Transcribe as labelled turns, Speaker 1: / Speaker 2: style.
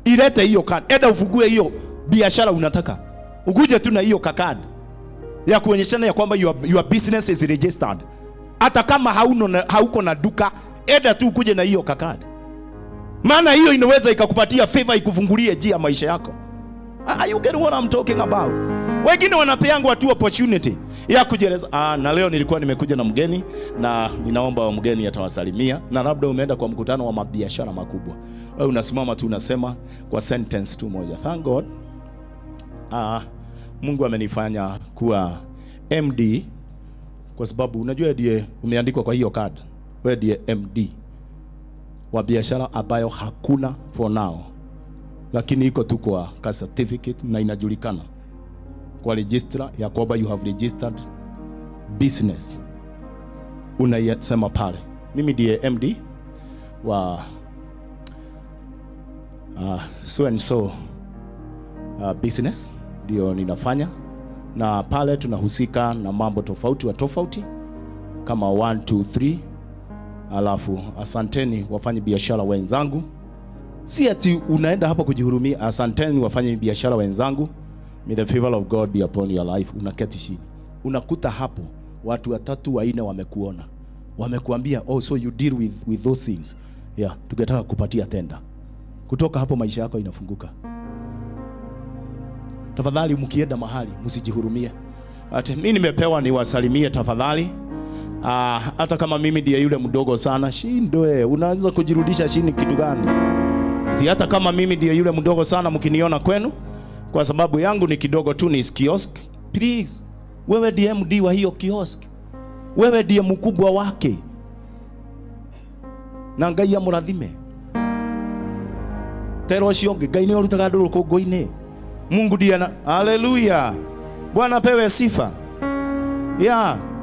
Speaker 1: ilete hiyo kadi, enda ufungue hiyo biashara unataka, ukuje tu na hiyo kakadi ya kuonyeshana ya kwamba your, your business is registered. Hata kama hauno na, hauko na duka, enda tu ukuje na hiyo kakadi, maana hiyo inaweza ikakupatia favor, ikufungulie njia ya maisha yako. Are you getting what I'm talking about? Wengine wanapeangwa tu opportunity ya kujieleza. Ah, na leo nilikuwa nimekuja na mgeni na ninaomba mgeni atawasalimia, na labda umeenda kwa mkutano wa mabiashara makubwa, wewe unasimama tu unasema kwa sentence tu moja, thank God ah, Mungu amenifanya kuwa MD kwa sababu unajua ndiye umeandikwa kwa hiyo card, wewe ndiye MD wa biashara ambayo hakuna for now lakini iko tu kwa ka certificate na inajulikana kwa registrar ya kwamba you have registered business. Unayasema pale, mimi ndiye MD wa uh, so and so uh, business ndio ninafanya, na pale tunahusika na mambo tofauti wa tofauti kama 1 2 3. Alafu asanteni wafanye biashara wenzangu si ati unaenda hapa kujihurumia. Asanteni wafanye biashara wenzangu, may the favor of God be upon your life. Unaketi chini, unakuta hapo watu watatu wanne wamekuona, wamekuambia oh, so you deal with, with those things yeah, tungetaka kupatia tenda. Kutoka hapo maisha yako inafunguka. Tafadhali mkienda mahali msijihurumie, ati mimi nimepewa niwasalimie tafadhali. Ah, hata kama mimi ndiye yule mdogo sana, shindwe, unaanza kujirudisha chini kitu gani? Ati hata kama mimi ndiye yule mdogo sana mkiniona kwenu, kwa sababu yangu ni kidogo tu, ni kiosk. Please, wewe ndiye MD wa hiyo kiosk, wewe ndiye mkubwa wake, na Ngai amurathime tero cio ngĩ Ngai nĩ ũrutaga andũ rũkũngũ-inĩ Mungu ndiye na haleluya, Bwana pewe sifa yeah.